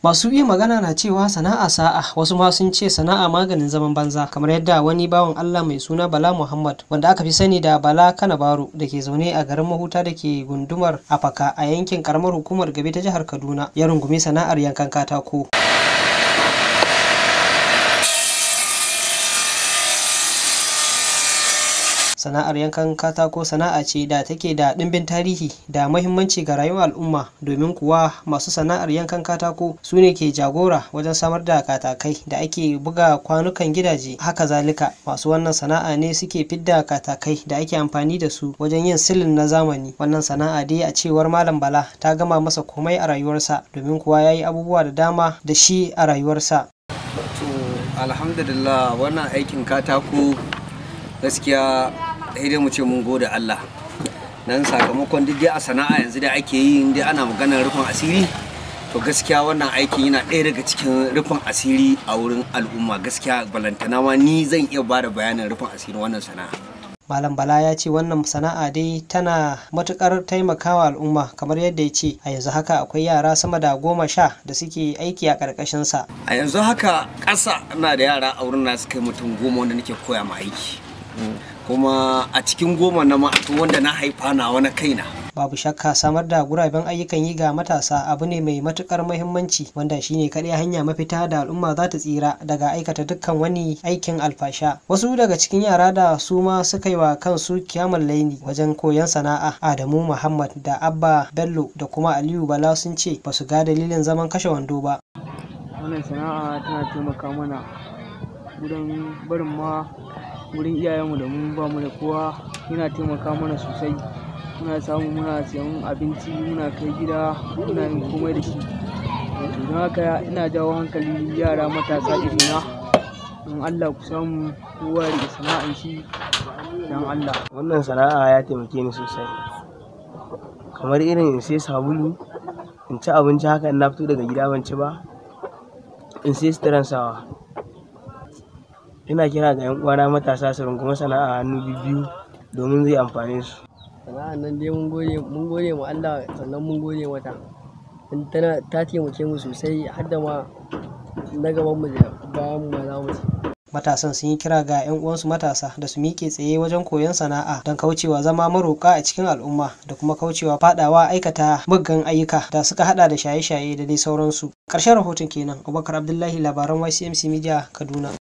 Masu iya magana na cewa sana'a sa'a wasu ma sun ce sana'a maganin zaman banza kamar yadda wani bawan Allah mai suna Bala Muhammad wanda aka fi sani da Bala Kanabaru da ke zaune a garin Mahuta da ke gundumar Afaka a yankin karamar hukumar Gabe ta jihar Kaduna ya rungumi sana'ar yankan katako. sana'ar yankan katako sana'a ce da take da ɗimbin tarihi da mahimmanci ga rayuwar al'umma domin kuwa masu sana'ar yankan katako su ne ke jagora wajen samar da katakai da ake buga kwanukan gidaje haka zalika masu wannan sana'a ne suke fidda katakai da ake amfani da su wajen yin silin na zamani wannan sana'a dai a cewar malam bala ta gama masa komai a rayuwarsa domin kuwa ya yi abubuwa da dama da shi a rayuwarsa to alhamdulillah wannan aikin katako gaskiya sai dai mu ce mun gode Allah nan sakamakon duk dai a sana'a yanzu da ake yi dai ana maganar rufin asiri to gaskiya wannan aikin yana ɗaya daga cikin rufin asiri a wurin al'umma gaskiya balantana ma ni zan iya ba da bayanin rufin asirin wannan sana'a Malam Bala ya ce wannan sana'a dai tana matukar taimakawa al'umma kamar yadda ya ce a yanzu haka akwai yara sama da goma sha da suke aiki a ƙarƙashinsa. a yanzu haka ƙasa ina da yara a wurin na su kai mutum goma wanda nake koya ma aiki kuma a cikin goma na ma wanda na haifa na wani kaina babu shakka samar da guraben ayyukan yi ga matasa abu ne mai matukar muhimmanci wanda shine kaɗai hanya mafita da al'umma za ta tsira daga aikata dukkan wani aikin alfasha wasu daga cikin yara da su ma suka yi wa kansu kiyamun laini wajen koyon sana'a adamu muhammad da abba bello da kuma aliyu bala sun ce ba su ga dalilin zaman kashe wando ba wannan sana'a tana taimaka mana wurin barin ma wurin iyayenmu da mun ba mu da kowa yana taimaka mana sosai muna samu muna siyan abinci muna kai gida muna yin komai da shi don haka ina jawo hankali yara matasa irina don allah ku samu kowa ya rike sana'an shi don allah wannan sana'a ya taimake ni sosai kamar irin in sai sabulu in ci abinci haka in na fito daga gida ban ci ba in sai suturan sawa ina kira ga 'yan uwana matasa su rungumi sana'a hannu biyu domin zai amfane su sana'an nan dai mun gode mun gode ma Allah sannan mun gode mata tana ta taimake mu sosai har da ma na gaban mu da bayan mu za mu ci matasan sun yi kira ga 'yan uwansu matasa da su miƙe tsaye wajen koyon sana'a don kaucewa zama maroƙa a cikin al'umma da kuma kaucewa fadawa aikata muggan ayyuka da suka hada da shaye-shaye da dai sauransu ƙarshen rahoton kenan abubakar abdullahi labaran ycmc media kaduna